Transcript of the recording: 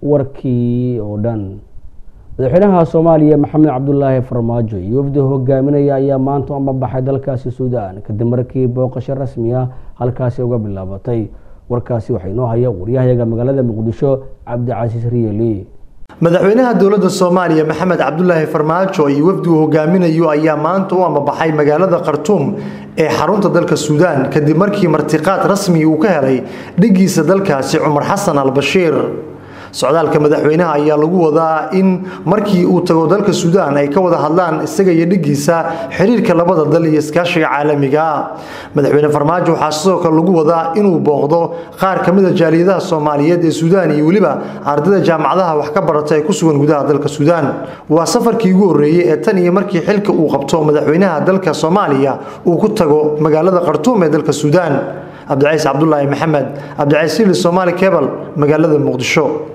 warkii oo dhan madaxweynaha soomaaliya maxamed cabdulaahi farmaajo iyo wafdi hogaaminaya ayaa maanta ama baxay dalkaasi suudaan kadib markii booqasho rasmi ah halkaasi uga bilaabatay warkaasi waxaa inoo haya waryahayaga magaalada muqdisho cabdicasiis riyeli madaxweynaha dowladda soomaaliya maxamed cabdulaahi farmaajo iyo wafdigu hogaaminayo ayaa maanta u amabaxay magaalada khartuum ee xarunta dalka suudaan kadib markii martiqaad rasmi uu ka helay dhigiisa dalkaasi cumar xasan albashiir socdaalka madaxweynaha ayaa lagu wadaa in markii uu tago dalka suudaan ay ka wada hadlaan isaga iyo dhigiisa xiriirka labada dal iyo iskaashiga caalamiga madaxweyne farmaajo waxaa sidoo kale lagu wadaa inuu booqdo qaar ka mid a jaaliyadaha soomaaliyeed ee suudaan iyo weliba ardayda jaamacadaha wax ka barata ee ku sugan gudaha dalka suudaan waa safarkii ugu horreeyey ee tan iyo markii xilka uu qabto madaxweynaha dalka soomaaliya uu ku tago magaalada khartuum ee dalka suudaan cabdicaiis cabdulaahi maxamed cabdicaiis sili soomaali kebal magaalada muqdisho